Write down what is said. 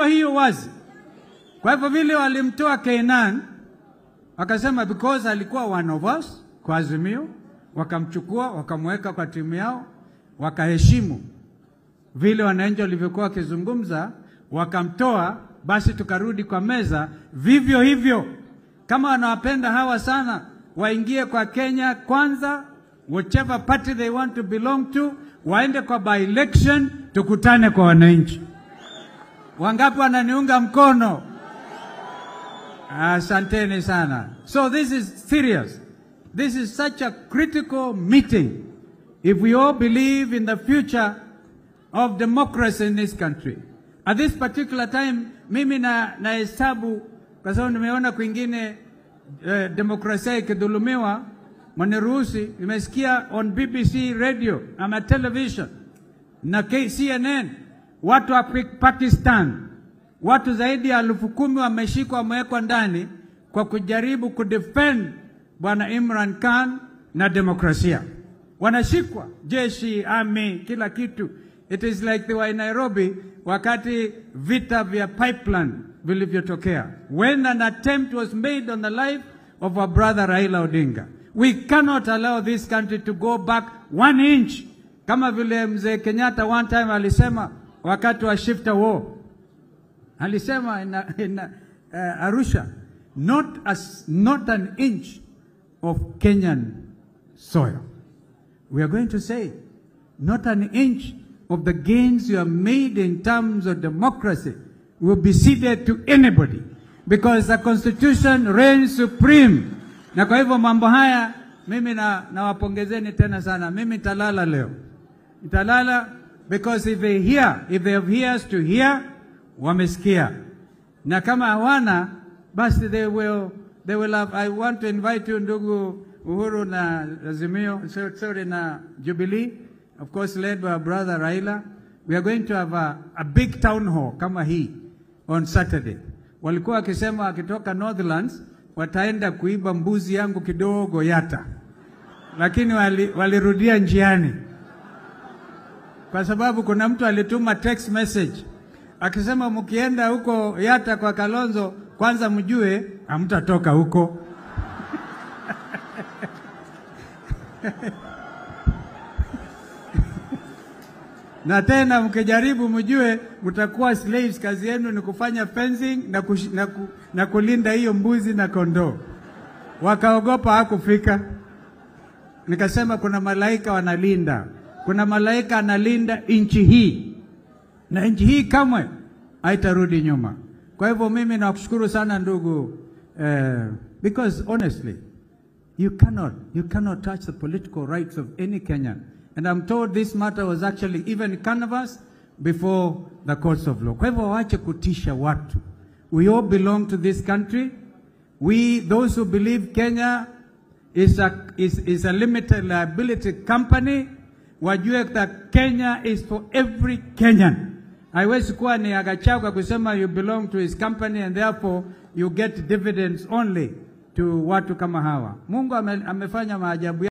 hiyo wazi. Kwa hivyo vile walimtoa Keinan, wakasema because alikuwa one of us kwa Azimio, wakamchukua wakamweka kwa timu yao, wakaheshimu vile wananchi walivyokuwa wakizungumza, wakamtoa. Basi tukarudi kwa meza vivyo hivyo. Kama wanawapenda hawa sana, waingie kwa Kenya kwanza, whichever party they want to belong to, waende kwa by election, tukutane kwa wananchi. Wangapi wananiunga mkono? Asanteni sana. So this is serious. This is such a critical meeting. If we all believe in the future of democracy in this country. At this particular time, mimi na nahesabu kwa sababu nimeona kwingine eh, demokrasia ikidhulumiwa, mwaniruhusi, nimesikia on BBC radio ama television na CNN watu wa Pakistan watu zaidi ya elfu kumi wameshikwa wamewekwa ndani kwa kujaribu kudefend bwana Imran Khan na demokrasia. Wanashikwa jeshi, army, kila kitu. It is like they were in Nairobi wakati vita vya pipeline vilivyotokea, when an attempt was made on the life of our brother Raila Odinga. We cannot allow this country to go back one inch, kama vile mzee Kenyatta one time alisema wakati wa shifter war alisema in, in uh, Arusha, not, as, not an inch of Kenyan soil. We are going to say, not an inch of the gains you have made in terms of democracy will be ceded to anybody because the constitution reigns supreme. Na kwa hivyo mambo haya mimi na nawapongezeni tena sana. Mimi nitalala leo, nitalala because if they hear, if they have ears to hear, wamesikia, na kama hawana basi they will, they will have, I want to invite you ndugu Uhuru na Azimio, so- sorry na Jubilee, of course led by our brother Raila. We are going to have a, a big town hall kama hii on Saturday. Walikuwa wakisema wakitoka Northlands wataenda kuiba mbuzi yangu kidogo Yata, lakini wali- walirudia njiani kwa sababu kuna mtu alituma text message akisema mkienda huko Yata kwa Kalonzo, kwanza mjue hamtatoka huko. na tena mkijaribu mjue mtakuwa slaves, kazi yenu ni kufanya fencing na, kush, na, ku, na kulinda hiyo mbuzi na kondoo. Wakaogopa hakufika. Nikasema kuna malaika wanalinda, kuna malaika analinda nchi hii, na nchi hii kamwe haitarudi nyuma. Kwa hivyo mimi nakushukuru sana ndugu eh, because honestly you cannot you cannot touch the political rights of any Kenyan and I'm told this matter was actually even canvassed before the courts of law. Kwa hivyo waache kutisha watu. We all belong to this country. We those who believe Kenya is a, is, is a limited liability company wajue that Kenya is for every Kenyan. Haiwezi kuwa ni Agachagua kusema you belong to his company and therefore you get dividends only to watu kama hawa. Mungu ame, amefanya maajabu